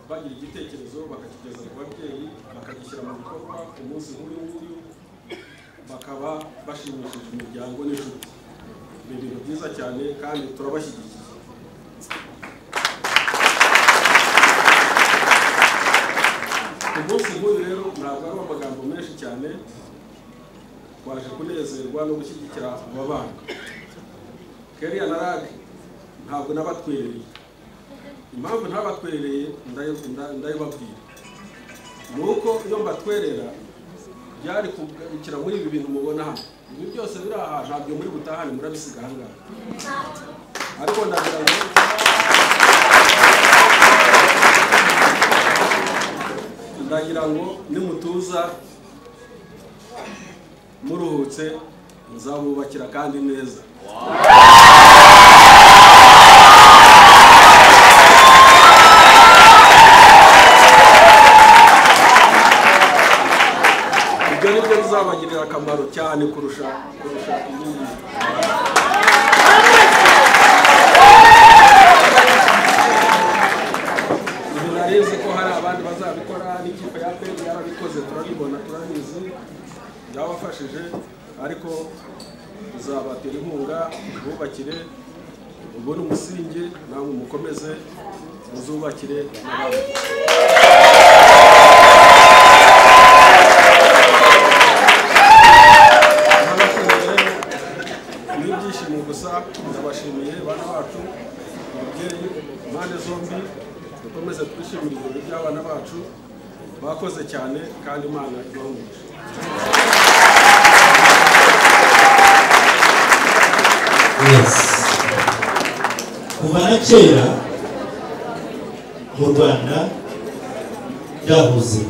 bagira igitekerezo bakakigeza ku babyeyi bakagishyira mu bikorwa ku munsi nk'uyu nguyu bakaba bashimishije imiryango n'inshuti ni ibintu byiza cyane kandi turabashyigikiye ku munsi nk'uyu rero ntabwo ari amagambo menshi cyane twaje kunezerwa no gushyigikira aba bana keriya na rage ntabwo nabatwereye impamvu ntabatwereye ndayibabwira ni uko iyo mbatwerera byari kugukira muri ibi bintu mubona hano ibi byose biri aha ntabyo muri butahane murabisiga aha ngaha ariko ndagaragaza ndagira ngo nimutuza muruhutse nzabubakira kandi neza ibyo ni byo bizabagirira akamaro cyane kurusha kurusha ibindi ibi narizi ko hari abandi bazabikora n'ikipe ya peyi yarabikoze turabibona turabizi byabafashije ariko tuzabatera inkunga bubakire ubone umusingi namwe mukomeze muzubakire n'abandi ni ibyishimo gusa ndabashimiye bana bacu ababyeyi impande zombi dukomeze twishimire ibirori by'abana bacu bakoze cyane kandi imana ibahumuje yes kuva na kera mu rwanda byahoze